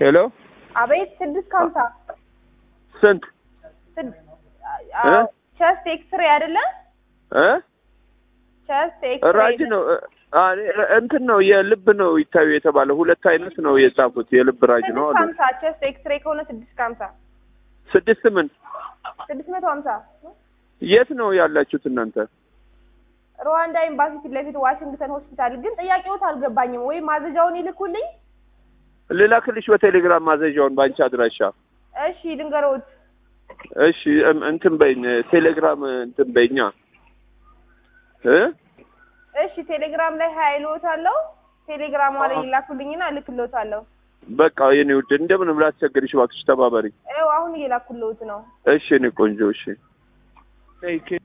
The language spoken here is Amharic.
ሄሎ አቤት ስድስት ከሀምሳ ስንት እ? ቸስት ኤክስሬ አይደለ? እ ቸስት ኤክስሬ ራጅ ነው እ፣ አ፣ እንትን ነው የልብ ነው ይታዩ የተባለ ሁለት አይነት ነው የጻፉት የልብ ራጅ ነው ስድስት አሉ ከሀምሳ ቸስት ኤክስሬ ከሆነ ስድስት ከሀምሳ ስድስት ምን ስድስት መቶ ሀምሳ የት ነው ያላችሁት እናንተ ሩዋንዳ ኤምባሲ ፊት ለፊት ዋሽንግተን ሆስፒታል። ግን ጥያቄዎት አልገባኝም። ወይ ማዘዣውን ይልኩልኝ። ልላክልሽ በቴሌግራም ማዘዣውን በአንቺ አድራሻ እሺ ልንገሮት። እሺ እም- እንትን በይኝ ቴሌግራም እንትን በይኛ እ እሺ ቴሌግራም ላይ ሀይሎት አለው። ቴሌግራሟ ላይ ይላኩልኝና እልክልዎታለሁ። በቃ የኔ ውድ እንደምንም ላስቸግርሽ እባክሽ ተባበሪ ይኸው አሁን እየላኩልዎት ነው። እሺ እኔ ቆንጆ እሺ